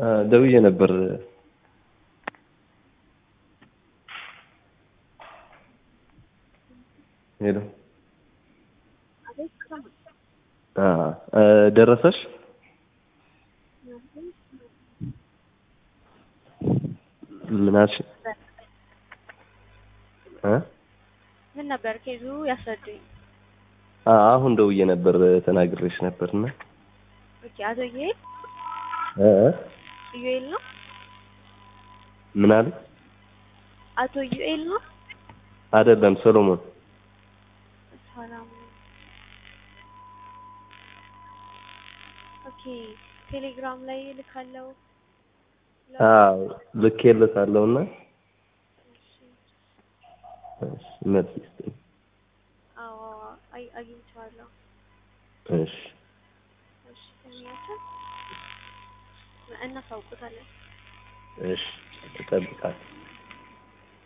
ደውዬ ነበር። ሄሎ ደረሰሽ? ምን አልሽ? እ ምን ነበር ኬዙ ያስረዱኝ። አሁን ደውዬ ነበር ተናግሬሽ ነበርና ኦኬ አቶ ዩኤል እ ዩኤል ነው ምን አለ? አቶ ዩኤል ነው አይደለም ሰሎሞን። ሰላም ኦኬ ቴሌግራም ላይ ልካለው አዎ ልኬለታለሁና እሺ መልስ ይስጥኝ። አዎ አይ አግኝቼዋለሁ እሺ እሺ ከሚያቸው እናሳውቁታለን እሺ እጠብቃለሁ።